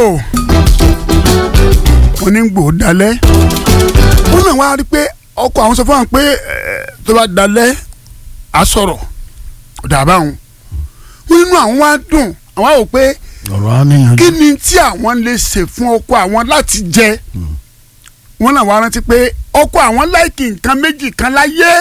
wọ́n ní gbò dalẹ̀ wọ́n náà wá rí pé ọkọ àwọn sọ fún wọn pé tó bá dalẹ̀ á sọ̀rọ̀ dàbá wọn wọ́n nínú àwọn wá dùn àwọn á wò pé ọ̀rọ̀ á níyanjú. kí ni tí àwọn lè ṣe fún ọkọ àwọn láti jẹ wọ́n náà wá rántí pé ọkọ àwọn láìkì nǹkan méjì kan láyé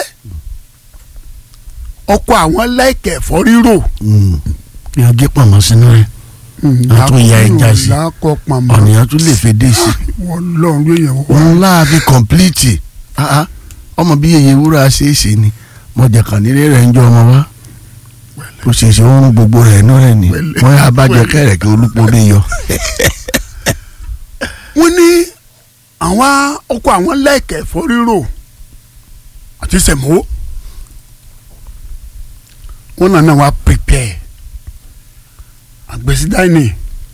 ọkọ àwọn láìkì ẹ̀fọ́ rírò yàn gé pàmò sínú rẹ̀ a tún ya ẹja sí lákọ pàmò ọ̀nìyàn tún lè fèdè sí wọ́n lọ́run ló yẹn wá. òun láàbí kọ̀m̀plìtì ọmọ bí yeye wúrà ṣe é ṣe ni mọ̀jẹ̀kàn nílé rẹ̀ ń jọ ọmọ wa ó ṣe ṣe oorun gbogbo rẹ̀ inú rẹ̀ ni Pẹ̀lẹ́. wọ́n yà bá jẹ kẹ́rẹ̀ kí olúpo mi yọ. wọ́n ní àwọn ọkọ àwọn láìkì ẹ̀fọ́ rírò àti sẹ̀mó wọ́n náà náà wá prepare àgbèsí dáìní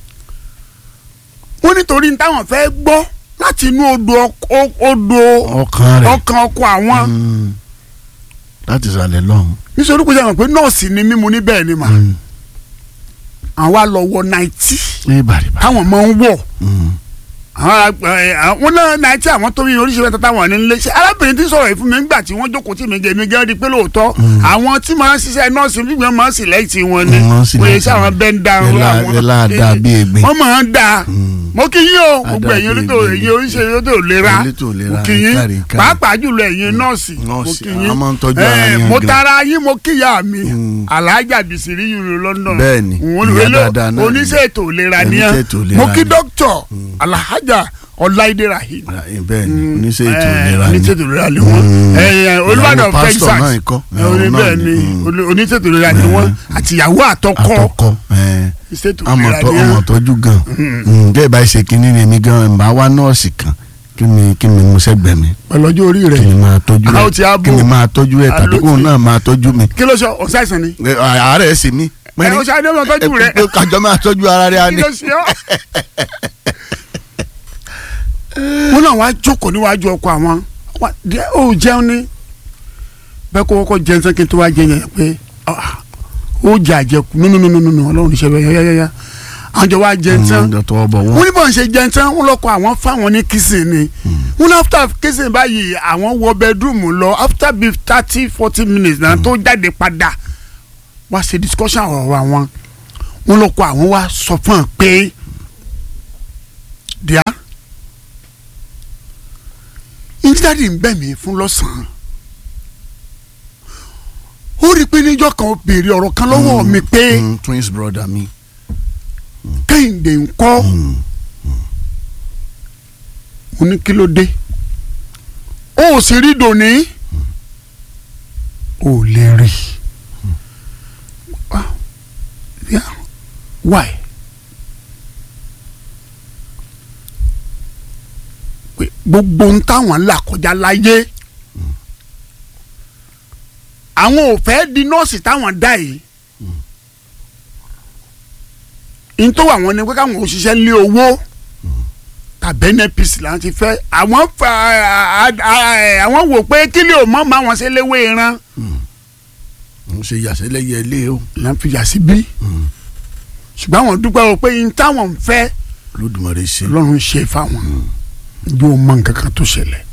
wọ́n nítorí táwọn fẹ́ gbọ́ láti inú odò ọk- odò ọkàn rẹ̀ ọkàn ọkọ àwọn mm, láti sàlẹ̀ lọ́hùn. nítorí kò sẹ́wọ̀n pé nọ́ọ̀sì ni mímu níbẹ̀ ni mà Mm, àwọn á lọ wọ náìtì ní bàrìbà. táwọn máa ń wọ̀ Mm, àwọn ẹ, àwọn náà náìtì àwọn tó yin oríṣiríṣi mẹ́ta táwọn ní ilé ṣe arábìnrin tí ń sọ̀rọ̀ yìí fún mi nígbà tí wọ́n jókòó tì mí gẹ̀ mí gẹ́ rí pé lóòótọ́ àwọn tí máa ń ṣiṣẹ́ nọ́ọ̀sì gbígbẹ́ máa ń sì lẹ́yìn tí wọ́n ní Wọ́n sì wọ́n yẹ lẹ́yìn sí àwọn tí bẹ́ńdà ẹ lá- ẹ láàdá bí egbin. wọ́n máa ń da Mm. mo kí yín o gbogbo Àdá ẹ̀yin bí oníṣẹ́ egbin. ẹ̀yin oníṣẹ́ elétò ìlera Elétò ìlera, mo kí yín kárí, kárí. pàápàá jùlọ ẹ̀yin nọ́ọ̀sì mo Nọ́ọ̀sì, kí yín àwọn máa ń tọ́jú Eh, ara yín mo gan. tara yín mo kíyà mi Mm. alájà bìsírí yìí London Bẹ́ẹ̀ni, Òun ìyá ló- dáadáa náà ni. oníṣẹ́ ètò ìlera ni ẹ́. Oníṣẹ́ ètò ìlera mo kí ni. dókítà alhaja ọláìdé rahim bẹ́ẹ̀ ni oníṣẹ́ ètò ìlera ni. oníṣètò ìlera ni wọ́n Mm. olùbàdàn Ìyàwó pásítọ̀ Texas náà ikọ́. Eh, oní Ìyàwó náà bẹ́ẹ̀ ni. ni Mm. oní- oníṣètò ìlera ni wọ́n àtìyàwó àtọkọ àtọkọ ẹ̀, ìṣètò àmọ̀ ìlera tọ́- ni ọmọ ẹ́. tọ́jú gan ǹjẹ́ ìbá ṣe kínní ni èmi gan ìbá wá nọ́ọ̀sì kan kí mi kí mi mú sẹ́gbẹ̀ẹ́ mi pẹ̀lú ọjọ́ orí kí rẹ̀ mi máa tọ́jú Àwọn ti á ẹ̀ bò. kí mi máa tọ́jú ẹ̀ tàbí Àló kóun ti- náà máa tọ́jú mi. kí ló sọ ọ̀sáìsàn ni Ẹ, àárẹ̀ sì mí. ẹ o ṣe adé ọmọ tọ́jú rẹ̀ pé kájọ máa tọ́jú ara rẹ̀ á kí ní. ló ṣe ọ́. wọn náà wàá jókòó níwájú ọkọ àwọn wá- díẹ̀ ó jẹun ní bẹ́ẹ̀ kó kọ́kọ́ jẹun sẹ́kì tó wá jẹ yẹn pé ah, ó jẹ àjẹkù nínúnúnúnú ọlọ́run níṣẹ́ bẹ́ẹ̀ yáyáyá àwọn jọ wá jẹun tán Mm, tọwọ́ bọ̀ wọ́n wọ́n. ní bọ́n ṣe jẹun tán wọ́n lọ́kọ̀ àwọn fáwọn ní kìsìn ni wọ́n ní after kìsìn báyìí àwọn wọ bedroom lọ after bíi thirty forty minutes náà tó jáde padà wá ṣe discussion ọ̀rọ̀ àwọn wọ́n lọ́kọ̀ àwọn wá sọ fún un pé díà ìdíjáde ń bẹ̀ mí fún lọ́sàn-án ó rí i pé níjọ́ kan ó béèrè ọ̀rọ̀ kan lọ́wọ́ mi pé Mm, twins brother mi. kẹ́hìndé ń kọ́ Mm. mo ní kí ló dé ó ò sì rí dòní ó lè rí Ah, yeah. why pé gbogbo ń táwọn là kọjá láyé àwọn ò fẹ́ di nọ́ọ̀sì táwọn dá yìí n tó wà wọn ni pé káwọn òṣìṣẹ́ lé owó tàbí npc là ń ti fẹ́ àwọn fa àwọn wò pé kí lè o mọ̀ máa wọn ṣe léwé ìran ń ṣe yàsẹ́lẹ́yẹ ilé o. là ń fi yà sí bí ṣùgbọ́n àwọn dúpẹ́ o pé n táwọn ń fẹ́ lódùmarè ṣe. ọlọ́run ṣe fáwọn yóò mọ nǹkan kan tó ṣẹlẹ̀